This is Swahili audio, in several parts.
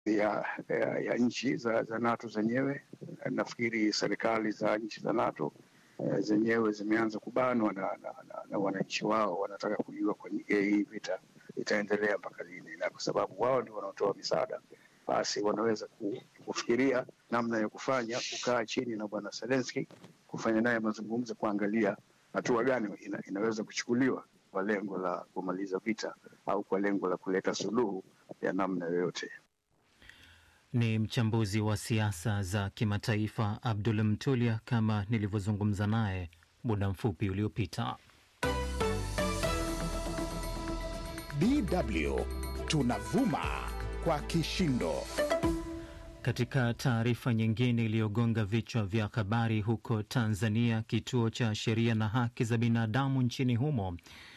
ya, ya, ya nchi za, za NATO zenyewe. Nafikiri serikali za nchi za NATO eh, zenyewe zimeanza kubanwa na, na, na, na wananchi wao, wanataka kujua kwa hii vita itaendelea mpaka lini, na kwa sababu wao ndio wanaotoa misaada, basi wanaweza kufikiria namna ya kufanya, kukaa chini na bwana Zelensky, kufanya naye mazungumzo, kuangalia hatua gani ina, inaweza kuchukuliwa kwa lengo la kumaliza vita au kwa lengo la kuleta suluhu ya namna yoyote. Ni mchambuzi wa siasa za kimataifa Abdul Mtulia, kama nilivyozungumza naye muda mfupi uliopita. DW tunavuma kwa kishindo. Katika taarifa nyingine iliyogonga vichwa vya habari huko Tanzania, kituo cha sheria na haki za binadamu nchini humo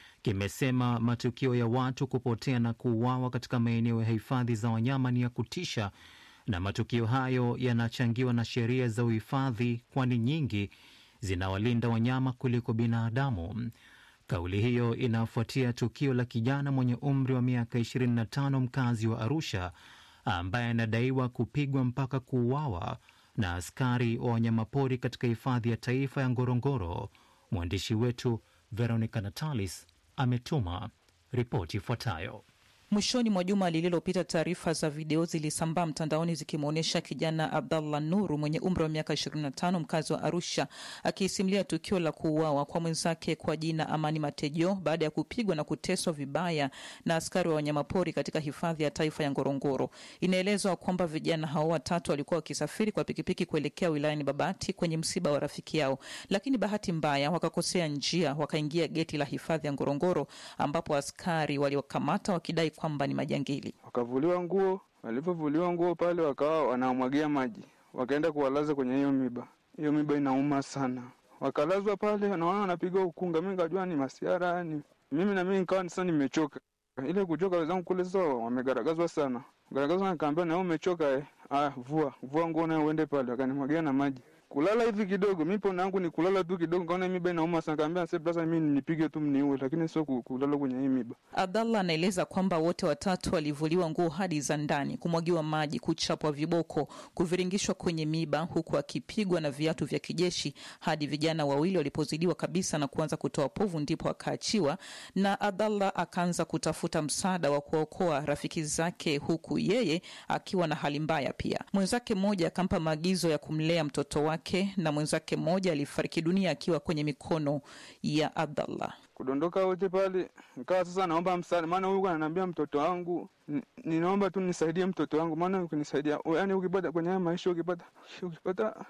kimesema matukio ya watu kupotea na kuuawa katika maeneo ya hifadhi za wanyama ni ya kutisha, na matukio hayo yanachangiwa na sheria za uhifadhi, kwani nyingi zinawalinda wanyama kuliko binadamu. Kauli hiyo inafuatia tukio la kijana mwenye umri wa miaka 25 mkazi wa Arusha ambaye anadaiwa kupigwa mpaka kuuawa na askari wa wanyamapori katika hifadhi ya taifa ya Ngorongoro. Mwandishi wetu Veronica Natalis ametuma ripoti ifuatayo. Mwishoni mwa juma lililopita, taarifa za video zilisambaa mtandaoni zikimwonyesha kijana Abdallah Nuru mwenye umri wa miaka 25 mkazi wa Arusha akisimulia tukio la kuuawa kwa mwenzake kwa jina Amani Matejo baada ya kupigwa na kuteswa vibaya na askari wa wanyamapori katika hifadhi ya taifa ya Ngorongoro. Inaelezwa kwamba vijana hao watatu walikuwa wakisafiri kwa pikipiki kuelekea wilayani Babati kwenye msiba wa rafiki yao, lakini bahati mbaya wakakosea njia, wakaingia geti la hifadhi ya Ngorongoro ambapo askari waliokamata wakidai kwamba ni majangili. Wakavuliwa nguo, walivyovuliwa nguo pale wakawa wanamwagia maji, wakaenda kuwalaza kwenye hiyo miba. Hiyo miba inauma sana, wakalazwa pale, naona wanapiga ukunga. Mi nikajua ni masiara yani, mimi na mimi nikawa sasa nimechoka. Ile kuchoka, wenzangu kule sasa wamegaragazwa sana, garagazwa, nikaambia na wewe umechoka eh? Ah, vua vua nguo nayo uende pale, wakanimwagia na maji kulala hivi kidogo, mi pona yangu ni kulala tu kidogo, kaona miba inauma sana, kaambia sasa mi nipige tu mniue, lakini sio kulala kwenye hii miba. Abdallah anaeleza kwamba wote watatu walivuliwa nguo hadi za ndani, kumwagiwa maji, kuchapwa viboko, kuviringishwa kwenye miba, huku akipigwa na viatu vya kijeshi hadi vijana wawili walipozidiwa kabisa na kuanza kutoa povu, ndipo akaachiwa na Abdallah akaanza kutafuta msaada wa kuokoa rafiki zake, huku yeye akiwa na hali mbaya pia. Mwenzake mmoja akampa maagizo ya kumlea mtoto wake na mwenzake mmoja alifariki dunia akiwa kwenye mikono ya Abdallah. Kudondoka wote pale, nikawa sasa naomba msaada, maana huyu ananiambia mtoto wangu, ninaomba tu nisaidie mtoto wangu, maana ukinisaidia, yani ukipata kwenye haya maisha, ukipata ukipata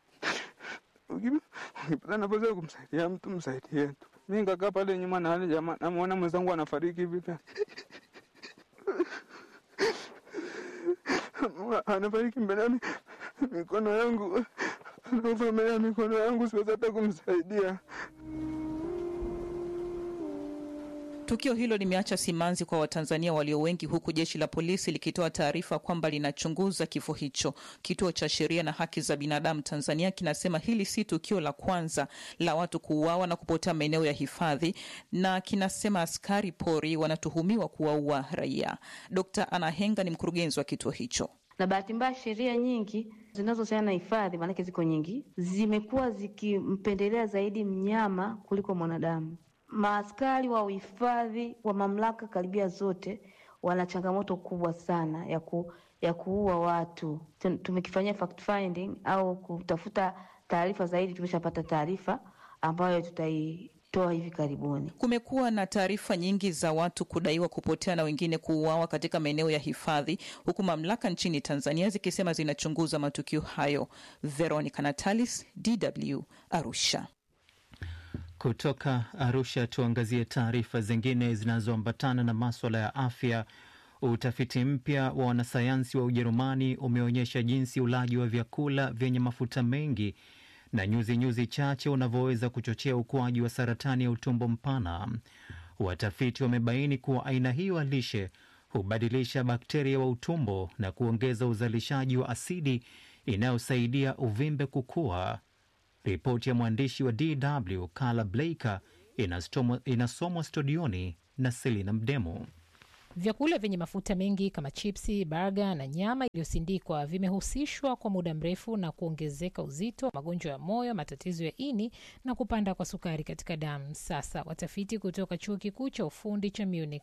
ukipata nafasi ya kumsaidia mtu msaidie tu. Mi nikakaa pale nyuma na hali jamaa, namuona mwenzangu anafariki hivi anafariki mbele ya mikono yangu anaovamea mikono yangu, siwezi hata kumsaidia. Tukio hilo limeacha simanzi kwa Watanzania walio wengi, huku jeshi la polisi likitoa taarifa kwamba linachunguza kifo hicho. Kituo cha Sheria na Haki za Binadamu Tanzania kinasema hili si tukio la kwanza la watu kuuawa na kupotea maeneo ya hifadhi, na kinasema askari pori wanatuhumiwa kuwaua raia. Dkt. Anna Henga ni mkurugenzi wa kituo hicho. Na bahati mbaya sheria nyingi zinazohusiana na hifadhi, maanake ziko nyingi, zimekuwa zikimpendelea zaidi mnyama kuliko mwanadamu. Maaskari wa uhifadhi wa mamlaka karibia zote wana changamoto kubwa sana ya, ku, ya kuua watu. Tumekifanyia fact finding au kutafuta taarifa zaidi, tumeshapata taarifa ambayo tutai toa hivi karibuni. Kumekuwa na taarifa nyingi za watu kudaiwa kupotea na wengine kuuawa katika maeneo ya hifadhi, huku mamlaka nchini Tanzania zikisema zinachunguza matukio hayo. Veronica Natalis, DW, Arusha. Kutoka Arusha tuangazie taarifa zingine zinazoambatana na maswala ya afya. Utafiti mpya wa wanasayansi wa Ujerumani umeonyesha jinsi ulaji wa vyakula vyenye mafuta mengi na nyuzi nyuzi chache unavyoweza kuchochea ukuaji wa saratani ya utumbo mpana. Watafiti wamebaini kuwa aina hiyo ya lishe hubadilisha bakteria wa utumbo na kuongeza uzalishaji wa asidi inayosaidia uvimbe kukua. Ripoti ya mwandishi wa DW Carla Blaker inasomwa studioni na Selina Mdemo. Vyakula vyenye mafuta mengi kama chipsi, baga na nyama iliyosindikwa vimehusishwa kwa muda mrefu na kuongezeka uzito, magonjwa ya moyo, matatizo ya ini na kupanda kwa sukari katika damu. Sasa watafiti kutoka chuo kikuu cha ufundi cha Munich,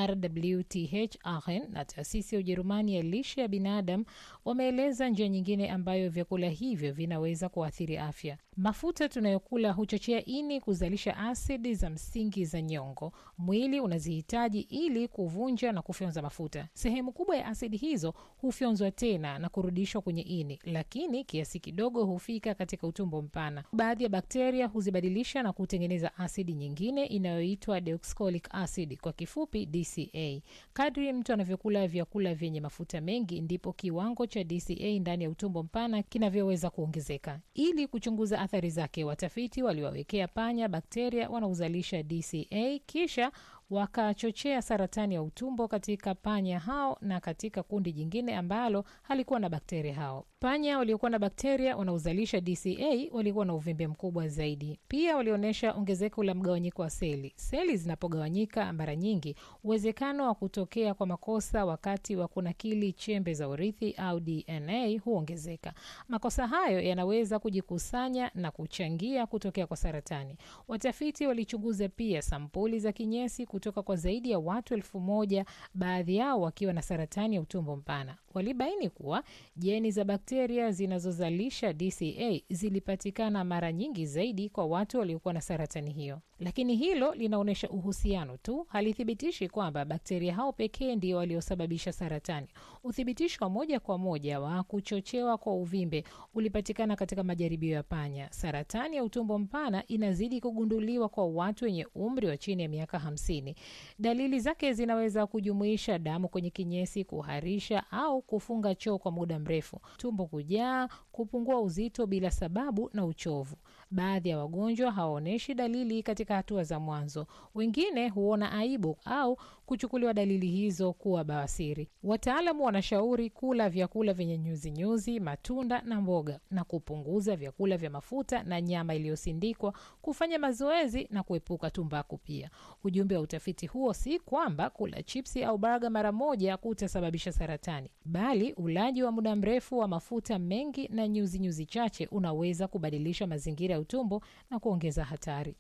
RWTH Aachen na taasisi ya Ujerumani ya lishe ya binadamu wameeleza njia nyingine ambayo vyakula hivyo vinaweza kuathiri afya. Mafuta tunayokula huchochea ini kuzalisha asidi za msingi za nyongo. Mwili unazihitaji ili kuvunja na kufyonza mafuta. Sehemu kubwa ya asidi hizo hufyonzwa tena na kurudishwa kwenye ini, lakini kiasi kidogo hufika katika utumbo mpana. Baadhi ya bakteria huzibadilisha na kutengeneza asidi nyingine inayoitwa deoxycholic acid, kwa kifupi DCA. Kadri mtu anavyokula vyakula vyenye mafuta mengi, ndipo kiwango cha DCA ndani ya utumbo mpana kinavyoweza kuongezeka. Ili kuchunguza athari zake, watafiti waliwawekea panya bakteria wanaozalisha DCA kisha wakachochea saratani ya utumbo katika panya hao na katika kundi jingine ambalo halikuwa na bakteria hao. Panya waliokuwa na bakteria wanaozalisha DCA walikuwa na uvimbe mkubwa zaidi. Pia walionyesha ongezeko la mgawanyiko wa seli. Seli zinapogawanyika mara nyingi, uwezekano wa kutokea kwa makosa wakati wa kunakili chembe za urithi au DNA huongezeka. Makosa hayo yanaweza kujikusanya na kuchangia kutokea kwa saratani. Watafiti walichunguza pia sampuli za kinyesi kutoka kwa zaidi ya watu elfu moja, baadhi yao wakiwa na saratani ya utumbo mpana. Walibaini kuwa jeni za bakteria zinazozalisha DCA zilipatikana mara nyingi zaidi kwa watu waliokuwa na saratani hiyo, lakini hilo linaonyesha uhusiano tu, halithibitishi kwamba bakteria hao pekee ndio waliosababisha saratani. Uthibitisho wa moja kwa moja wa kuchochewa kwa uvimbe ulipatikana katika majaribio ya panya. Saratani ya utumbo mpana inazidi kugunduliwa kwa watu wenye umri wa chini ya miaka hamsini. Dalili zake zinaweza kujumuisha damu kwenye kinyesi, kuharisha au kufunga choo kwa muda mrefu, tumbo kujaa, kupungua uzito bila sababu na uchovu. Baadhi ya wagonjwa hawaonyeshi dalili katika hatua za mwanzo. Wengine huona aibu au kuchukuliwa dalili hizo kuwa bawasiri. Wataalamu wanashauri kula vyakula vyenye nyuzinyuzi, matunda na mboga, na kupunguza vyakula vya mafuta na nyama iliyosindikwa, kufanya mazoezi na kuepuka tumbaku. Pia ujumbe wa utafiti huo si kwamba kula chipsi au baga mara moja kutasababisha saratani, bali ulaji wa muda mrefu wa mafuta mengi na nyuzinyuzi nyuzi chache unaweza kubadilisha mazingira ya utumbo na kuongeza hatari.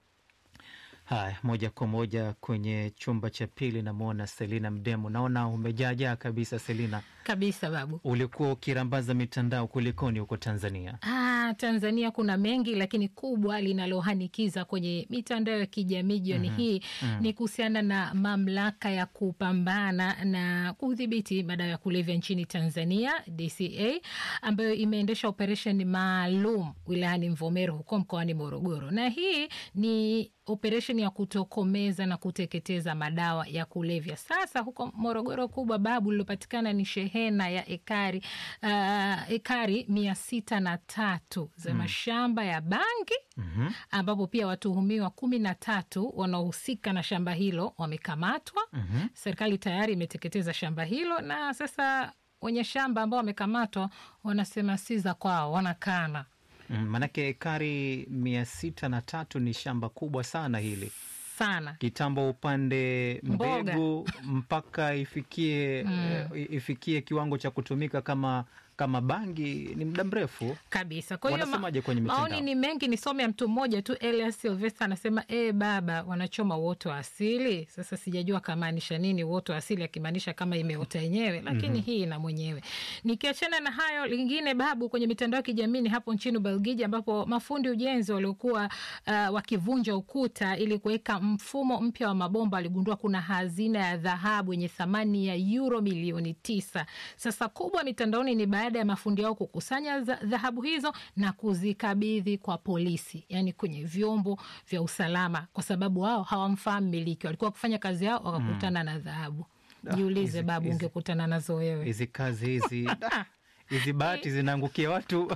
Haya, moja kwa moja kwenye chumba cha pili, namwona Selina Mdemu. Naona umejaajaa kabisa Selina. Kabisa babu, ulikuwa ukirambaza mitandao, kulikoni huko Tanzania? Ah, Tanzania kuna mengi, lakini kubwa linalohanikiza kwenye mitandao ya kijamii jioni mm -hmm. hii mm -hmm. ni kuhusiana na mamlaka ya kupambana na kudhibiti madawa ya kulevya nchini Tanzania, DCA, ambayo imeendesha operesheni maalum wilayani Mvomero huko mkoani Morogoro, na hii ni operesheni ya kutokomeza na kuteketeza madawa ya kulevya. Sasa huko Morogoro kubwa babu lilopatikana ni shehena ya ekari uh, ekari mia sita na tatu za mashamba ya bangi mm -hmm. ambapo pia watuhumiwa kumi na tatu wanaohusika na shamba hilo wamekamatwa. mm -hmm. Serikali tayari imeteketeza shamba hilo na sasa wenye shamba ambao wamekamatwa wanasema si za kwao, wanakana Maanake ekari mia sita na tatu ni shamba kubwa sana hili sana kitambo, upande mbegu mpaka ifikie mm. ifikie kiwango cha kutumika kama kama bangi ni muda mrefu kabisa. Kwa hiyo wanasemaje kwenye mitandao? Maoni ni mengi, nisome ya mtu mmoja tu. Elias Silvester anasema e, baba wanachoma uoto wa asili. Sasa sijajua kamaanisha nini uoto wa asili, akimaanisha kama imeota yenyewe, lakini mm -hmm. hii na mwenyewe. Nikiachana na hayo, lingine babu, kwenye mitandao ya kijamii hapo nchini Ubelgiji, ambapo mafundi ujenzi waliokuwa uh, wakivunja ukuta ili kuweka mfumo mpya wa mabomba waligundua kuna hazina ya dhahabu yenye thamani ya euro milioni tisa. Sasa kubwa mitandaoni ni baada ya mafundi hao kukusanya dhahabu hizo na kuzikabidhi kwa polisi, yani kwenye vyombo vya usalama, kwa sababu wao hawamfahamu miliki, walikuwa kufanya kazi yao wakakutana mm. na dhahabu. Jiulize babu, ungekutana nazo wewe? Hizi kazi hizi hizi bahati zinaangukia watu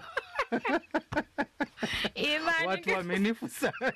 watu waaminifu sana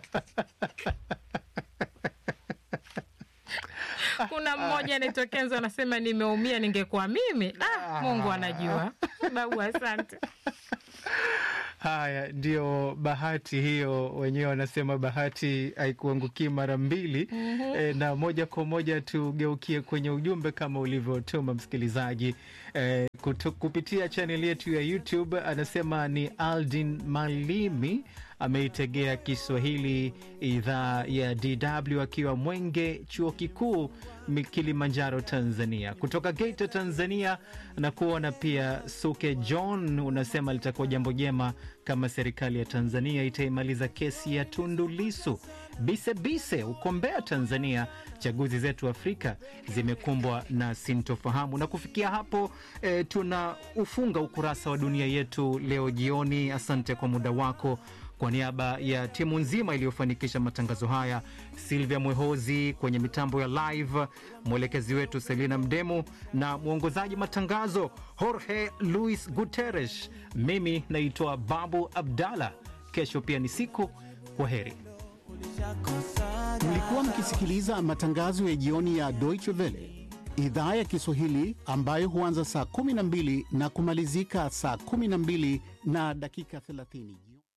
kuna mmoja anaitokeza anasema, nimeumia ningekuwa mimi. Ah, Mungu anajua babu, asante. Haya, ndio bahati hiyo, wenyewe wanasema bahati haikuangukii mara mbili. E, na moja kwa moja tugeukie kwenye ujumbe kama ulivyotuma msikilizaji e, kutu, kupitia chaneli yetu ya YouTube. Anasema ni Aldin Malimi ameitegea Kiswahili idhaa ya DW akiwa Mwenge, chuo kikuu Kilimanjaro, Tanzania. Kutoka Geita, Tanzania, na kuona pia Suke John unasema litakuwa jambo jema kama serikali ya Tanzania itaimaliza kesi ya Tundu Lisu. Bisebise uko Mbeya, Tanzania, chaguzi zetu Afrika zimekumbwa na sintofahamu. Na kufikia hapo e, tuna ufunga ukurasa wa dunia yetu leo jioni. Asante kwa muda wako. Kwa niaba ya timu nzima iliyofanikisha matangazo haya, Silvia Mwehozi kwenye mitambo ya live, mwelekezi wetu Selina Mdemu na mwongozaji matangazo Jorge Luis Guterres, mimi naitwa Babu Abdallah. Kesho pia ni siku. Kwa heri. Mlikuwa mkisikiliza matangazo ya jioni ya Deutsche Welle idhaa ya Kiswahili ambayo huanza saa 12 na kumalizika saa 12 na dakika 30.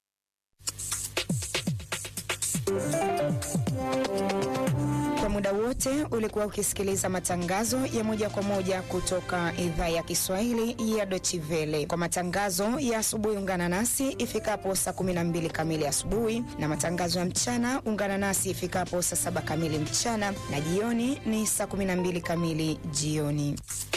Kwa muda wote ulikuwa ukisikiliza matangazo ya moja kwa moja kutoka idhaa ya Kiswahili ya Deutsche Welle. Kwa matangazo ya asubuhi, ungana nasi ifikapo saa 12 kamili asubuhi, na matangazo ya mchana ungana nasi ifikapo saa saba kamili mchana, na jioni ni saa 12 kamili jioni.